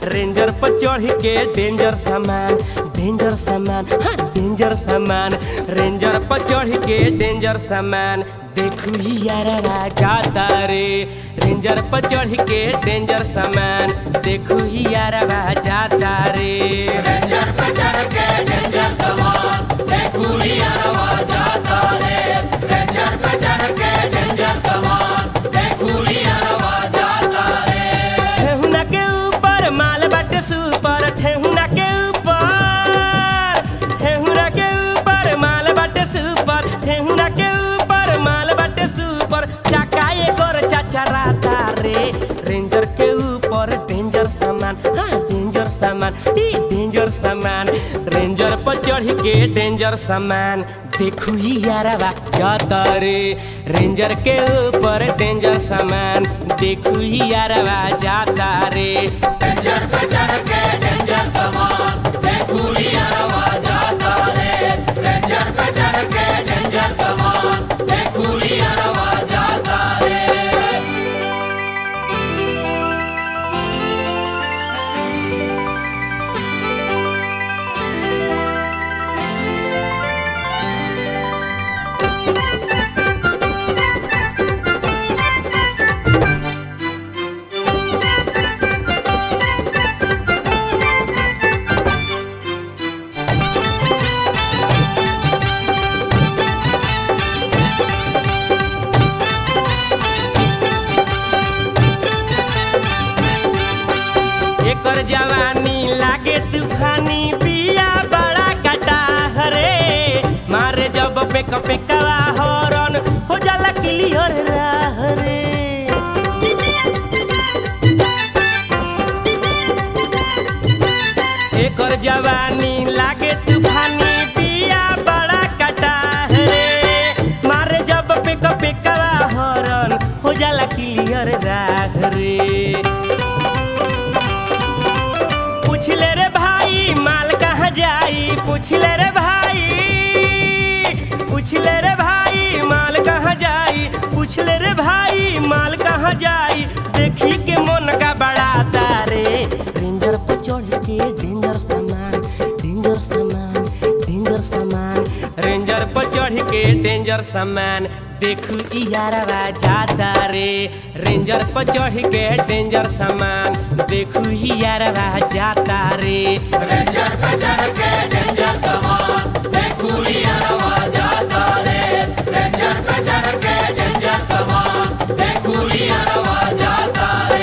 ranger पर चढ़ के डेंजर सामान डेंजर सामान हाँ डेंजर सामान रेंजर पर चढ़ के डेंजर सामान देखू ही यारा जाता रे रेंजर पर चढ़ के डेंजर सामान देखू ही यारा जाता रे रेंजर पे चढ़ के डेंजर समान देखू ही अरवा जाता रे रेंजर पे चढ़ के डेंजर समान देखू ही अरवा जाता रे ठेहुना के ऊपर माल बाटे सुपर ठेहुना के ऊपर ठेहुना के ऊपर माल बाटे सुपर ठेहुना के ऊपर माल बाटे सुपर चाका एकर चाचा राता रे रेंजर के ऊपर डेंजर सामान हाँ डेंजर सामान ई डेंजर सामान रेंजर पर चढ़ के डेंजर सामान देखू ही यारवा जाता रे रेंजर के ऊपर डेंजर सामान देखू ही यारवा जाता रे रेंजर पे चढ़ के डेंजर समान देखू ही अरवा जाता रे रेंजर पे चढ़ के डेंजर समान देखू ही अरवा जाता रे एकर जवानी लागे तूफानी बिया बड़ा कटा हरे मारे जब पेक पेकवा हरन हो जाला क्लियर राह रे एकर जवानी लागे तूफानी बिया बड़ा कटा रे मारे जब पेक पेकवा हरन हो जाला क्लियर राह रे पूछ ले रे भाई माल कहाँ जाई पूछ ले रे भाई पूछ ले रे भाई माल कहाँ जाई पूछ ले रे भाई माल कहाँ जाई देखी के मन का बड़ा तारे रेंजर पर चढ़ के डेंजर सामान डेंजर सामान डेंजर सामान रेंजर पर चढ़ के डेंजर सामान देखू ई यारवा जाता रे रेंजर पर चढ़ के डेंजर सामान देखू ही यारवा जाता रे रेंजर पे चढ़ के डेंजर समान देखू ही अरवा जाता रे रेंजर पे चढ़ के डेंजर समान देखू ही अरवा जाता रे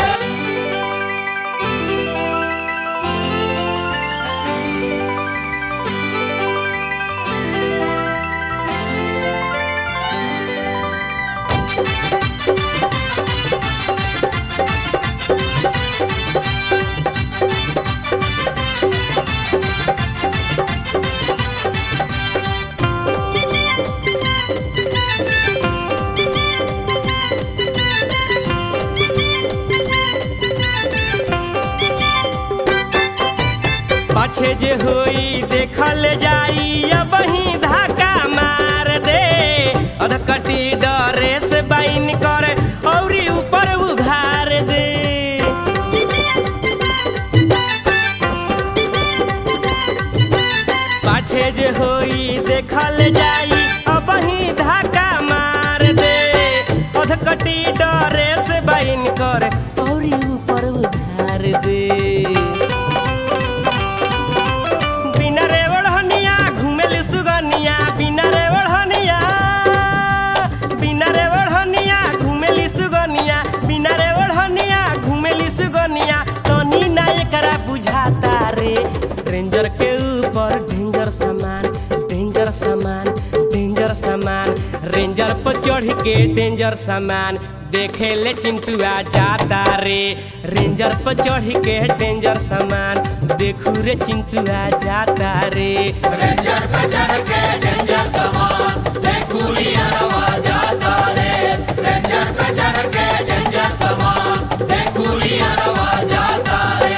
पाछे जे होई देखल जाई अब ही धक्का मार दे अधकटी डरे से बाइन कर औरी ऊपर उघार दे पाछे जे होई देखल जाई अब ही धक्का मार दे अधकटी डरे से बाइन कर औरी ऊपर उघार दे बिना रे ओढ़निया घुमेल सुगनिया बिना रे ओढ़निया बिना रे ओढ़निया घुमेली सुगनिया बिना रे ओढ़निया घुमेली सुगनिया तनी ना एकरा बुझाता रे रेंजर के ऊपर डेंजर सामान डेंजर सामान डेंजर सामान रेंजर पर चढ़ के डेंजर सामान देखे ले चिंटुआ जाता रे रेंजर पर चढ़ के डेंजर सामान देखू रे चिंटुआ जाता रे रेंजर पे चढ़ के डेंजर समान देखू ही अरवा जाता रे रेंजर पे चढ़ के डेंजर समान देखू ही अरवा जाता रे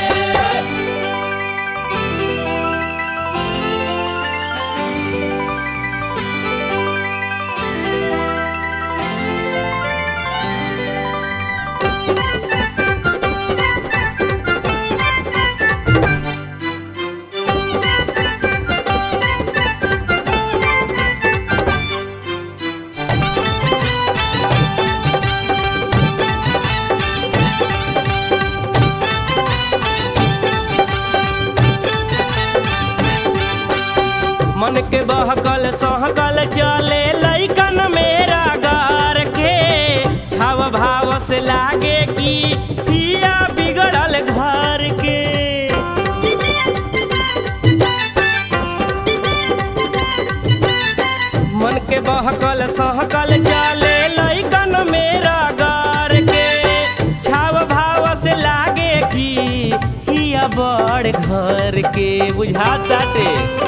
मन के बहकल सहकल चले लैकन मेरा गार के छाव भाव से लागे कि पिया बिगड़ल घर के मन के बहकल सहकल चले लैकन मेरा गार के छाव भाव से लागे कि हिया बड़ घर के बुझाताटे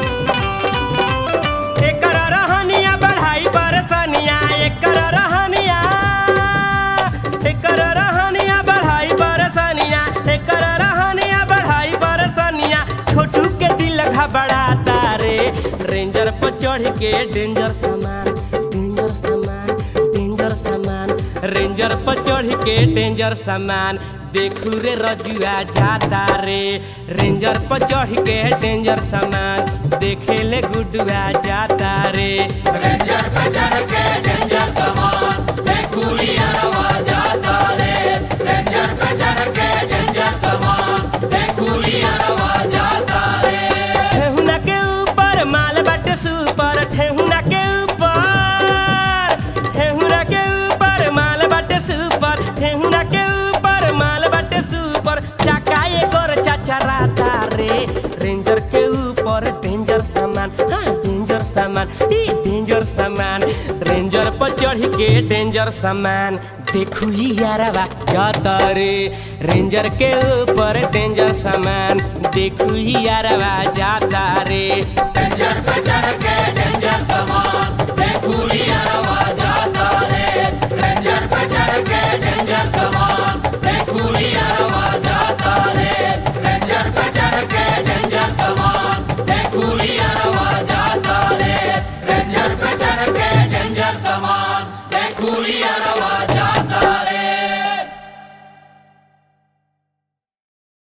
एकर रहनिया बढ़ाई परेशानिया एकर रहनिया एकर रहनिया बढ़ाई परेशानिया एकर रहनिया बढ़ाई परेशानिया छोटू के दिल घबराता रे रेंजर पर चढ़ के डेंजर सामान डेंजर सामान डेंजर सामान रेंजर पर चढ़ के डेंजर सामान देखू रे रजुआ जाता रे रेंजर पर चढ़ के डेंजर सामान देखे ले गुडुआ जाता रे रेंजर पे चढ़ के डेंजर सामान देखूरी अरवा जाता रे रेंजर पे चढ़ के डेंजर सामान देखूरी अरवा जाता रे ठेहुना के ऊपर माल बाटे सुपर ठेहुना के ऊपर ठेहुना के ऊपर माल बाटे सुपर ठेहुना के ऊपर माल बाटे सुपर चाका एकर चाचा राता रे रेंजर के ऊपर डेंजर सामान हाँ डेंजर सामान ई डेंजर सामान रेंजर पर चढ़ के डेंजर सामान देखू ही यारवा जाता रे रेंजर के ऊपर डेंजर सामान देखू ही यारवा जाता रे डेंजर पे चढ़ के डेंजर